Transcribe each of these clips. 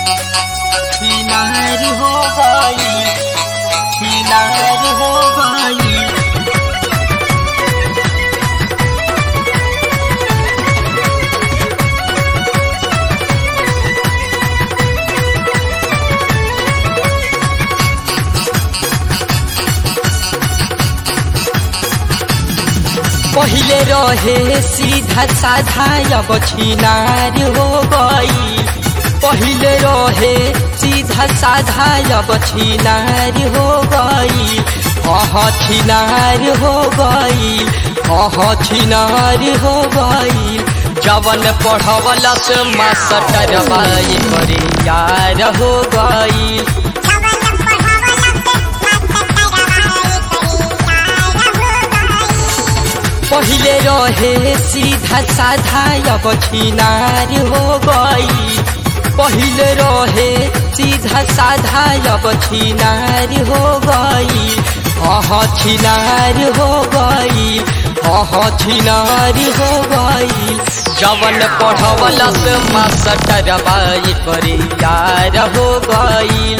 किनार हो गई किनार हो गई पहिले रहे सीधा साधा अब छिनार हो गई पहिले रहे सीधा साधा अब छिनार हो गई अह छिनार हो गई अह छिनार हो गई जवन पढ़वलस मास्टर बाई करे यार हो गई पहिले रहे सीधा साधा अब छिनार हो गई पहिले रहे सीधा साधा अब छिनार हो गई अह छिनार हो गई अह छिनार हो गई जवन पढ़वलस मास्टर बाई करे यार हो गई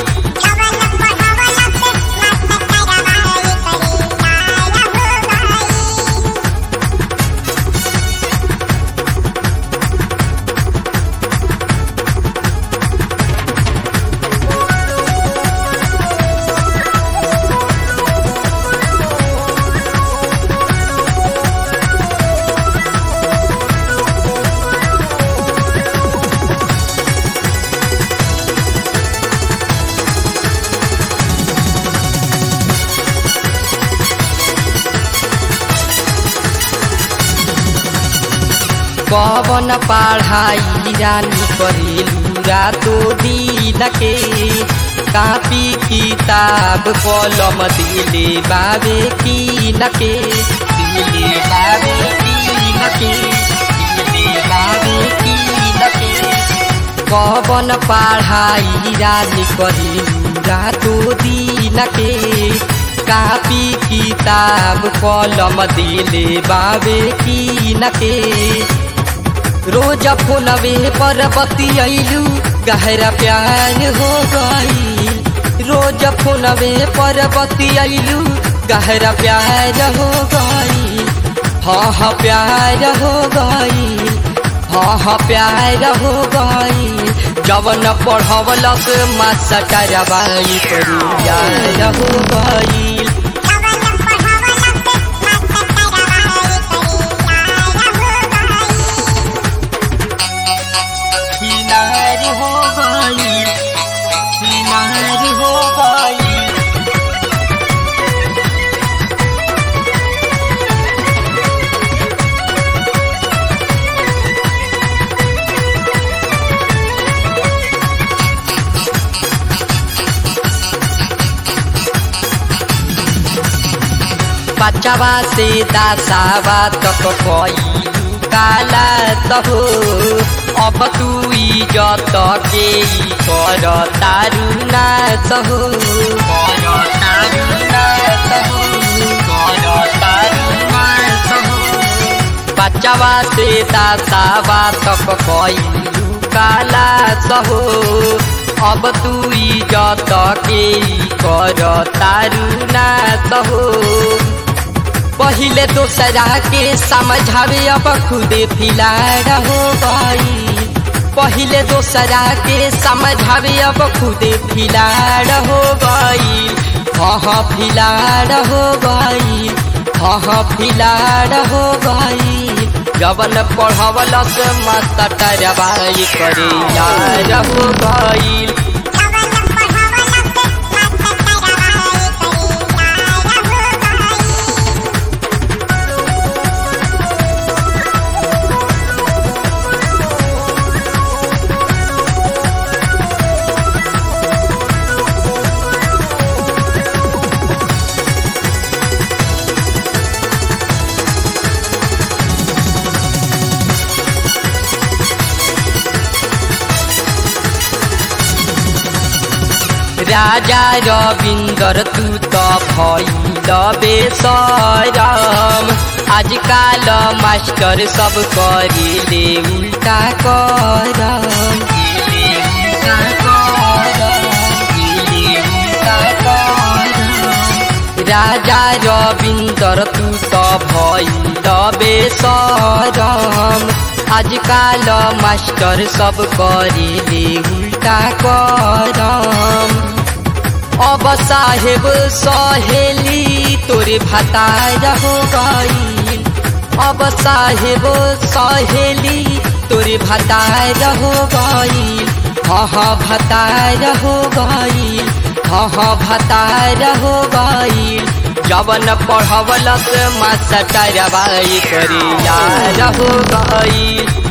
कवन पढ़ाई रानी करेलू रातो दिन के कापी किताब कलम दिले बाबे कीन के दिले बाबे कीन के दिले बाबे कीन के कवन पढ़ाई रानी करेलू रातो दिन के कापी किताब कलम दिले बाबे कीन के रोज फोनवे पर बतियलू गहरा प्यार हो गई रोज फोनवे पर बतियलू गहरा प्यार हो गई हाँ हाँ प्यार हो गई हाँ हाँ प्यार हो गई जवन पढ़वलक मास्टर बाई करू यार हो गई किनार हो गई किनार हो गई बच्चावा से दासावा तक कोई काला तहो अब तू इजत के ई कर तारू ना तहो कर तारू ना तहो कर तारू ना तहो बच्चावा से दासावा तक कोई काला तहो अब तू इजत के ई कर तारू ना तहो पहिले दोसरा के समझावे अब खुदे फिलाड़ हो गई पहिले दोसरा के समझावे अब खुदे फिलाड़ हो गई हाँ फिलाड़ हो गई हाँ फिलाड़ हो गई जवन पढ़वलस मास्टर बाई करे यार हो गई राजा रविन्द्र तू त भैल बेसरम आजकाल मास्टर सब करेले उल्टा करम राजा रविंदर तू तो भइल बेसरम आजकाल मास्टर सब करेले उल्टा करम अब साहेब सहेली तोरे भतार हो गईल अब साहेब सहेली तोरे भतार हो गईल हाँ हाँ भतार हो गईल हाँ हाँ भतार हो गईल जवन पढ़वलस मास्टर बाई करी यार हो गईल